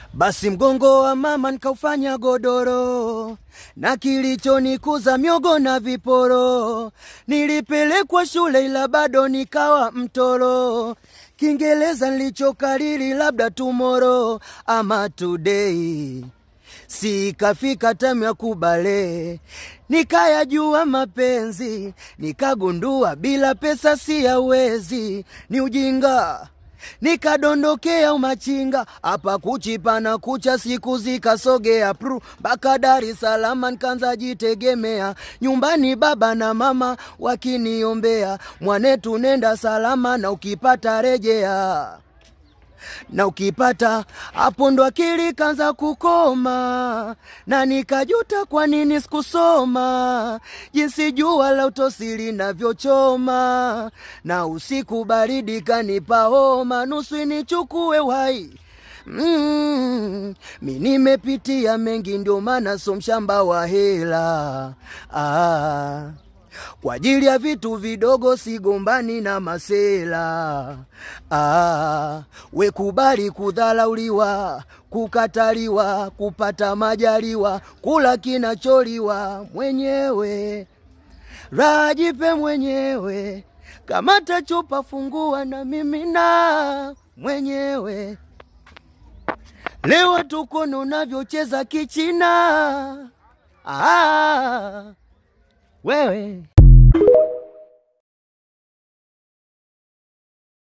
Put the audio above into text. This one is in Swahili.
Basi mgongo wa mama nikaufanya godoro, na kilichonikuza miogo na viporo. Nilipelekwa shule ila bado nikawa mtoro. Kiingereza nilichokariri labda tomorrow ama today sikafika tamu ya kubale, nikayajua mapenzi, nikagundua bila pesa si yawezi, ni ujinga nikadondokea umachinga hapa kuchipa na kucha, siku zikasogea pru mpaka Dar es Salaam, nikaanza jitegemea nyumbani, baba na mama wakiniombea, mwanetu nenda salama na ukipata rejea na ukipata hapo ndo akili kanza kukoma, na nikajuta kwa nini sikusoma, jinsi jua la utosi linavyochoma, na usiku baridi kanipa homa, nusu inichukue uhai. Mm, mi nimepitia mengi, ndio maana so mshamba wa hela ah. Kwa ajili ya vitu vidogo sigombani na masela ah, we kubali kudhalauliwa, kukataliwa, kupata majaliwa, kula kinacholiwa mwenyewe, rajipe mwenyewe, kamata chupa, fungua na mimi na mwenyewe. Leo tukono unavyocheza kichina ah, wewe